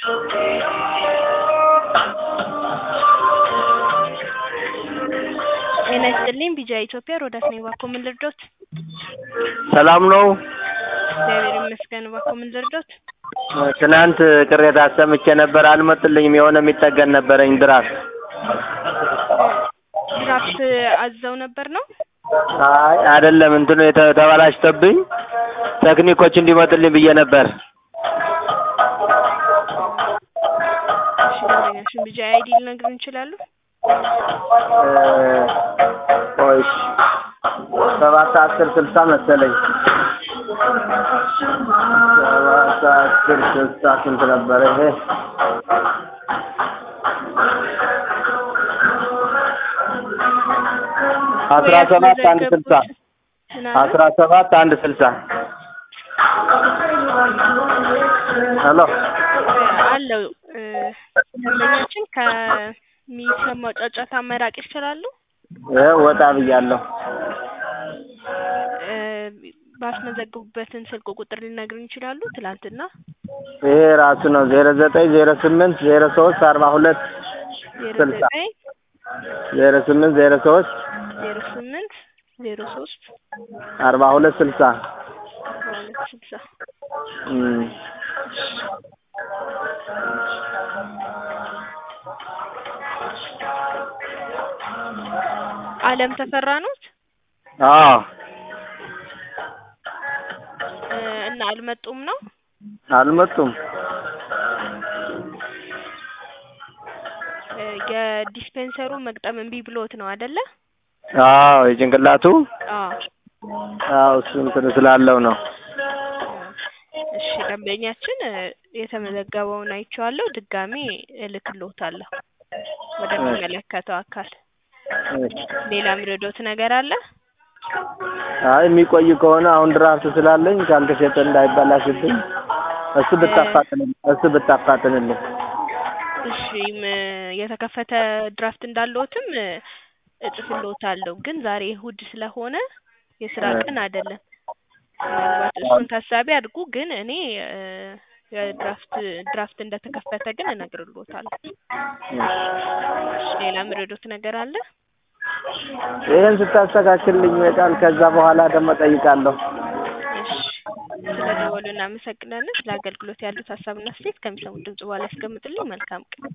ጤና ይስጥልኝ ቢጃ ኢትዮጵያ ሮዳስ ነኝ። እባክዎ ምን ልርዶት? ሰላም ነው? እግዚአብሔር ይመስገን። እባክዎ ምን ልርዶት? ትናንት ቅሬታ አሰምቼ ነበር፣ አልመጡልኝም። የሆነ የሚጠገን ነበረኝ ድራፍት። ድራፍት አዘው ነበር ነው? አይ አይደለም፣ እንትኑ የተ- ተበላሽቶብኝ ቴክኒኮች እንዲመጡልኝ ብዬ ነበር። እሺ ደንበኛሽን ቢጃ አይዲ ሊነግሩን ይችላሉ? ቆይ እሺ፣ ሰባት አስር ስልሳ መሰለኝ። ሰባት አስር ስልሳ ስንት ነበረ ይሄ? አስራ ሰባት አንድ ስልሳ ምናምን አስራ ሰባት አንድ ስልሳ ሄሎ አለው እ ደንበኛችን ከሚሰማው ጫጫታ መራቅ ይችላሉ? ይሄ ወጣ ብያለሁ። እ ባስመዘገቡበትን ስልክ ቁጥር ሊነግሩን ይችላሉ? ትላንትና ይሄ ራሱ ነው ዜሮ ዘጠኝ ዜሮ ስምንት ዜሮ ሶስት አርባ ሁለት ዜሮ ስልሳ ዘጠኝ ዜሮ ስምንት ዜሮ ሶስት ዜሮ ስምንት ዜሮ ሶስት አርባ ሁለት ስልሳ በሁለት ስልሳ እም አለም ተፈራ ኖት አዎ እ እና አልመጡም ነው? አልመጡም። እ የዲስፔንሰሩ መግጠም እምቢ ብሎት ነው አይደለ? አዎ የጭንቅላቱ አዎ አዎ እሱ እንትን ስላለው ነው። እሺ ደንበኛችን እ የተመዘገበውን አይቼዋለሁ። ድጋሜ እልክልዎታለሁ ወደሚመለከተው አካል። እሺ። ሌላ የሚረዶት ነገር አለ? አይ የሚቆይ ከሆነ አሁን ድራፍት ስላለኝ ካልተሸጠ እንዳይበላሽብኝ እሱ ብታፋጥንልኝ እሱ ብታፋጥንልኝ። እሺ ም የተከፈተ ድራፍት እንዳለዎትም እ እጽፍልዎታለሁ። ግን ዛሬ እሁድ ስለሆነ የስራ ቀን አይደለም። ምናልባት እሱን ታሳቢ አድርጉ። ግን እኔ እ የድራፍት ድራፍት እንደተከፈተ ግን እነግርልዎታለሁ። እሺ ሌላ የሚረዶት ነገር አለ? ይሄን ስታስተካክልልኝ ይበቃል። ከዛ በኋላ ደግሞ ጠይቃለሁ። እሺ ስለደወሉ እናመሰግናለን። ስለ አገልግሎት ያሉት ሀሳብና አስተያየት ከሚሰሙት ድምጽ በኋላ ያስቀምጡልኝ። መልካም ቀን።